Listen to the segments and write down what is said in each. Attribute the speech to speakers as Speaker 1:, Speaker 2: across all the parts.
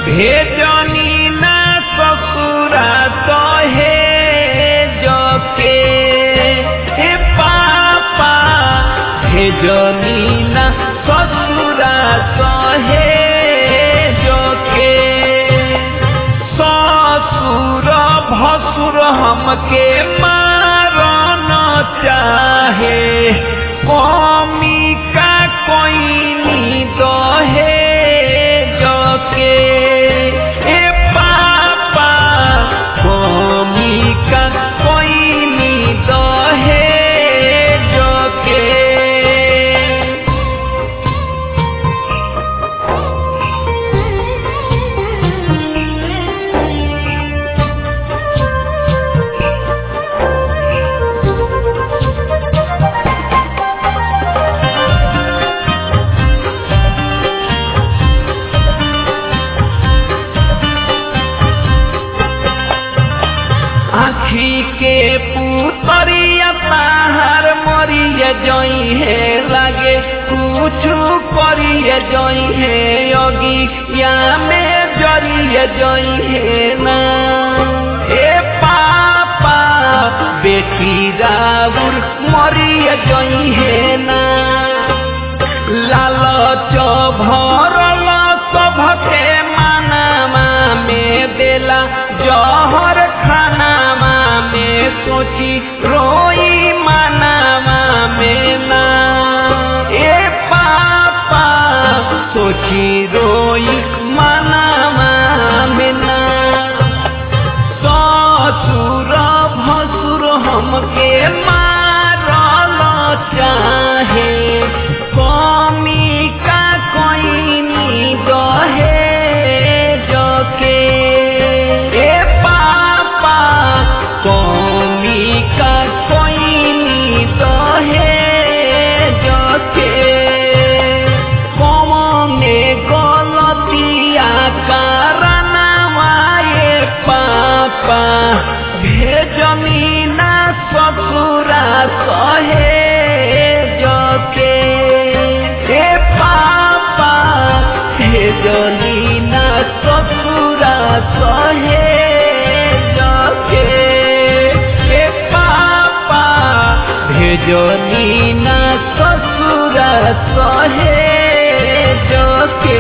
Speaker 1: भेजनी ना ससुरा तो हे जके हे पापा भेजनी ना ससुरा तो हे जके ससुर भसुर हमके मारन चाहे कमी का कोई दहे जके ए पापा कमी का कोई दहे जके आखी के पुतरिया ताहार मरिया जई है लागे कुछ करिए जई है योगी या में जरिए जई है ना ए पापा बेटी राउर मरिया जई है ना लालच भरल सभके मानामा में देला जहर खानामा में सोची रोई मानामा में ना ए पापा सोची रोई मानामा में ना ससुर भसुर हमके मारल चाहे कमी का कोई दहे जके ए पापा कमी का कोई दहे जके कमने गलतिया कारनामाए पापा भेजनी ना ससुरा सहे जके ए पापा भेजनी ना ससुरा सहे जके ए पापा भेजनी ना ससुरा सहे जके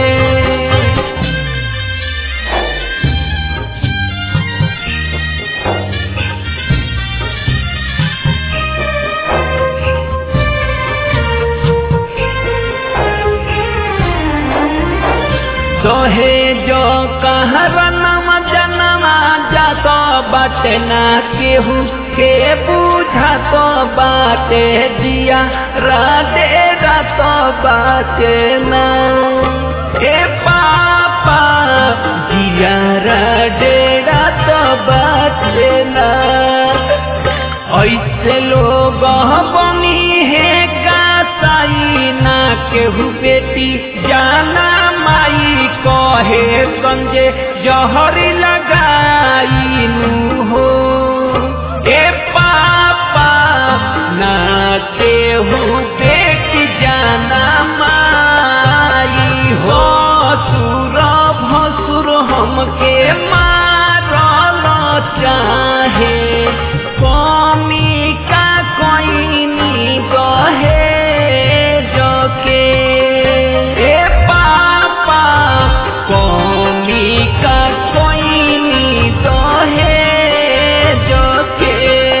Speaker 1: दहे जो कहरनम जनमा जात बाटे ना केहू के बुझात बाटे जिया राधे रात बाटे ना ए पापा जिया राधे रात बाटे ना ऐसे लोग बनी है गासाई ना केहू बेटी जाना माई कहे संजे जहरी लगाई हो ए पापा ना केहू बेटी जाना माई हो सुर भसुर हमके मारल चाहे कमी का कोई दहे जके ए पापा कमी का कोई दहे जके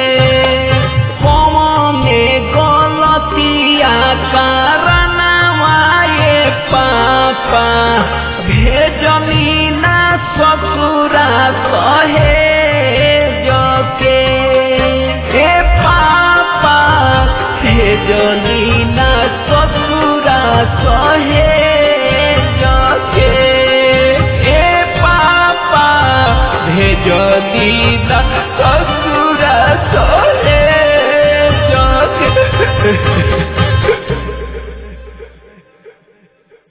Speaker 1: कमने गलतिया कारनामाए पापा भेजनी ना ससुरा सहे जके ए पापा भेजनी ना ससुरा सहे जके ए पापा भेजनी ना ससुरा